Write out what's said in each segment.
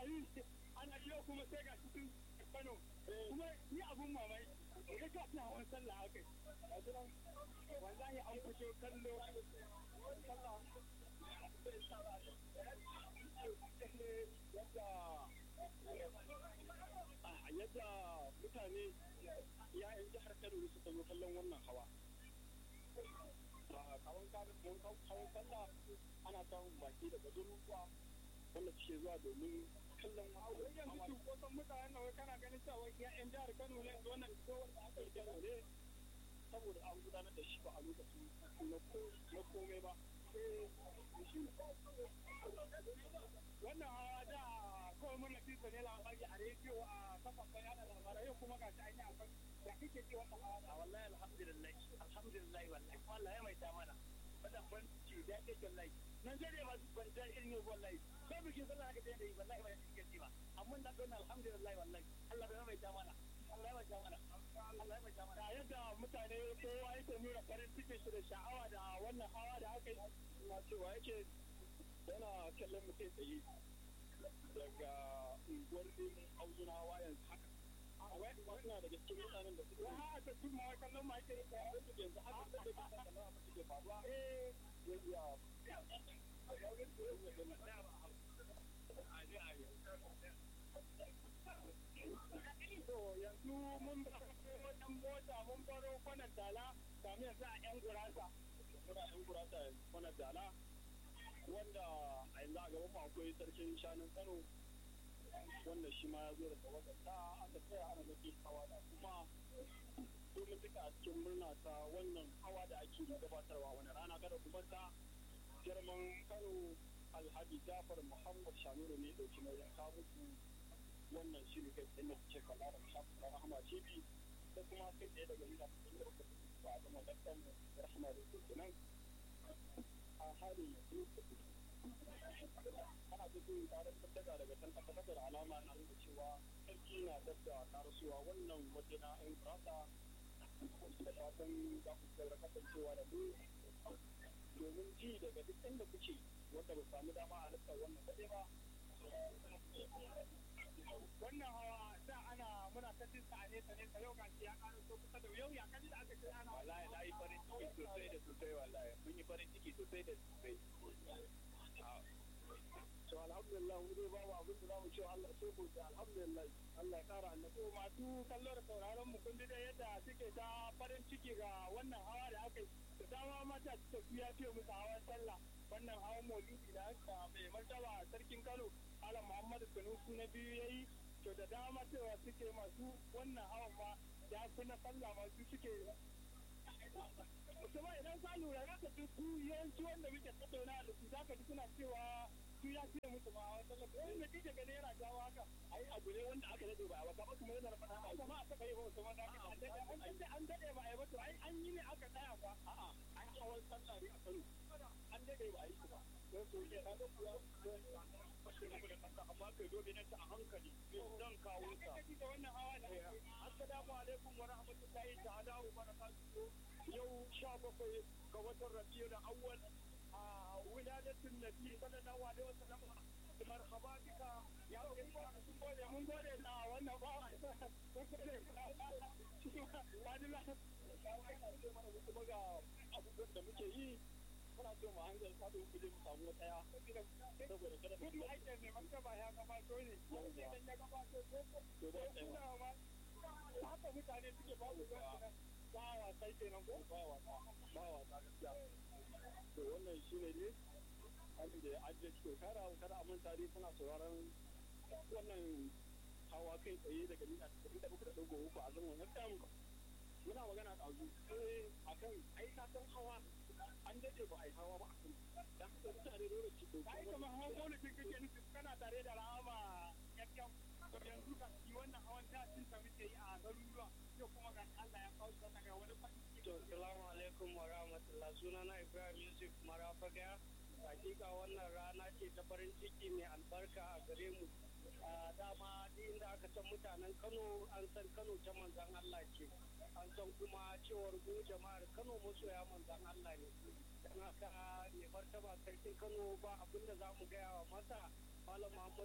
yi ana yau kuma sai ga cikin Kano kuma ni abun mamaki ga ka ta hawan sallah haka wallahi an fito kallo sallah yadda mutane ya'yan jihar Kano suka zo kallon wannan hawa kawon kawon sallah ana samun baki daga garuruwa wanda suke zuwa domin kallon wannan yanzu kusan mutanen nan kana ganin cewa ya'yan jihar Kano ne wannan kowar da aka yi Kano ne saboda an gudanar da shi ba a lokacin na komai ba wannan hawa da kawai mun nafi ne labari a rediyo a kafafen yada labarai yau kuma ga shi an yi akan da kake ji wannan hawa da wallahi alhamdulillah alhamdulillah wallahi wallahi mai ta mana wannan ban ci da ke wallahi nan sai ba su ban da irin yau wallahi ko bikin sallah ka da yi wallahi ba shi ke ba amma da don alhamdulillah wallahi Allah bai mai ta mana Allah ya mai ta mana Allah ya mai ta mana yadda mutane kowa yake nuna farin cikin shi da sha'awa da wannan hawa da aka yi na cewa yake yana kallon mutum tsaye daga unguwar neman auzunawa yanzu haka wannan daga cikin mutanen da suke wa haka tun ma kallon ma yake da yanzu yanzu haka da ke kallon abin da ke faruwa eh ya to yanzu mun wajen mota mun baro kwanan dala kamin yanzu a yan gurasa muna yan gurasa kwanan dala wanda a yanzu a gaban mu akwai sarkin shanun kano wanda shi ma ya zo daga wadanda aka tsaya ana nake hawa da kuma domin duka a cikin murna ta wannan hawa da ake gabatarwa wani rana kada kuma ta girman kano alhaji jafar muhammad shanuru ne dauki nauyin kawo muku wannan shiri kai tsaye da ce kalla da shafin da rahama tv da kuma kai tsaye daga nuna cikin da kuka ba a zama dakkan rahama da ke nan a halin yanzu ana cikin tarin tattaka daga can tabbatar da alama na nuna cewa sarki na dabda karasuwa wannan waje na yan kurasa da fatan za ku saura kasancewa da mu domin ji daga duk inda kuke wanda ba sami dama a lissar wannan kaɗai ba wannan hawa da ana muna ta jin sa a nesa nesa yau ga ya ƙara so kusa da yau ya kaji da aka ce ana wallahi na yi farin ciki sosai da sosai wallahi mun yi farin ciki sosai da sosai to alhamdulillah mu dai babu abin da zamu ce Allah sai ku da alhamdulillah Allah ya kara annabi to masu kallo da sauraron mu kun da yadda suke ta farin ciki ga wannan hawa da aka yi da dama mata suka fiya fiye musu hawan sallah wannan hawan maulidi da aka mai martaba sarkin Kano Ala Muhammadu Sanusi na biyu yayi to da dama cewa suke masu wannan hawan ma ya fi na sallah masu suke kuma idan ka lura za ka ji su yawanci wanda muke tattauna da su za ka ji suna cewa su ya fiye musu ma a wasan lafiya wani da kike gani yana jawo haka ai abu ne wanda aka dade ba a wata ba kuma yana da fata ba ma aka kai ba wasu wanda aka an dade an dade ba a yi ba to ai an yi ne aka tsaya ba a'a ai hawan sallah ne a Kano an dade ba a yi ba don su ke kaga kuwa amma kai dole ne ta a hankali zan kawo ta da wannan hawa da assalamu alaikum wa rahmatullahi ta'ala wa barakatuhu yau sha bakwai ga watan rabiul awwal a wiladatin nabi sallallahu alaihi wasallam marhaba bika ya mun gode mun gode na wannan ba kuma ga abubuwan da muke yi muna so mu hanzar sadu ku je mu samu tsaya saboda kada mu yi aikin ne man ba ya gabato ne idan ya gabato to da kuma ma haka mutane suke ba su ba wasa kenan ko ba wasa ba wasa gaskiya to wannan shine ne abin da an je cikin kara kada a manta dai kuna sauraron wannan hawa kai tsaye daga nuna cikin da kuka dauko uku a zaman na kan muna magana da azu eh akan ai ka san hawa an dade ba ai hawa ba akan dan haka mutane dole su dauko ai kamar hawa dole kin kake nufi kana tare da rahama yakkan to yanzu ka yi wannan hawan da cin ta muke yi a garuruwa yau kuma ga Allah ya kawo shi daga wani fanni to assalamu alaikum wa rahmatullah sunana Ibrahim Yusuf Marafaga hakika wannan rana ce ta farin ciki mai albarka a gare mu dama inda aka san mutanen kano an san kano ta manzan Allah ce an san kuma cewar mu jama'ar kano masoya manzan Allah ne don haka mai martaba sarkin kano ba abinda za mu gaya wa masa malam muhammadu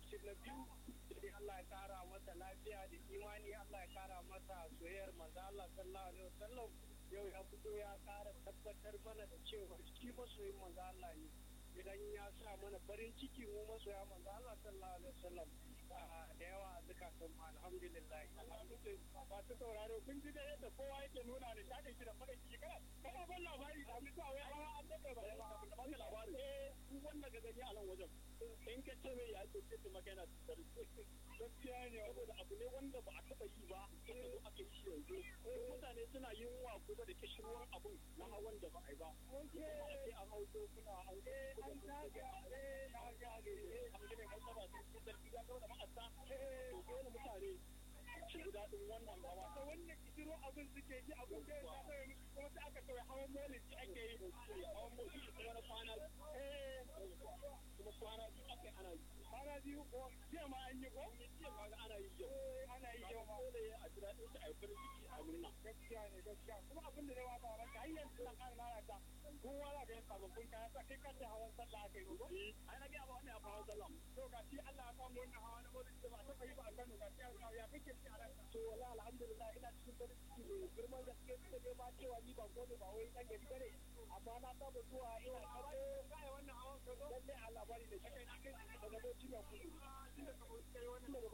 mashin na biyu sai Allah ya kara masa lafiya da imani Allah ya kara masa soyayyar manzo Allah sallallahu alaihi wasallam yau ya fito ya kara tabbatar mana da cewa shi masoyin manzo Allah ne idan ya sa mana farin ciki mu masoya manzo Allah sallallahu alaihi wasallam da yawa a zukatan mu alhamdulillah alhamdulillah masu sauraro kun ji da yadda kowa yake nuna da shaɗin shi da farin ciki kana kana ban labari da mutu a wai hawa an daɗe ba yawa da ba labari eh duk wanda ka gani a nan wajen in ka ce mai ya ce ce maka yana tsari gaskiya ne saboda abu ne wanda ba a taɓa yi ba aka zo aka yi shi yanzu mutane suna yin wa kuma da kishirwan abun na hawan da ba a yi ba sai an hau kuna an an zage eh na zage eh an gane masaba sun ci sarki ya gaba da ma'asa eh dole mutane ci daɗin wannan hawa ta wannan kishiro abin suke ji abin da ya sa musu kuma sai aka kawai hawan molin shi ake yi hawan molin shi kuma na kwana eh kuma kwana biyu aka ana yi kwana biyu ko jiya ma an yi ko jiya ma ana yi yau ana yi yau ma dole a ji daɗin shi a yi farin ciki a murna gaskiya ne gaskiya kuma abin da yawa ba ranka har yanzu na ƙara nana ta kowa za ka yi sababbin kaya sa kai kace hawan sallah aka yi ko ai na ga ba wannan ya hawan sallah to ga shi Allah ya kawo wannan hawa na molin da ba ta yi ba a Kano ga shi ya kake shi a ranka to wallahi alhamdulillah ina cikin farin ciki ne girman gaske da dai ma cewa ni ba gode ba wai dan gari bane amma na saba zuwa ina kace kai wannan hawan ka zo lalle a labari da shi kai na kai daga bauchi ga kudu daga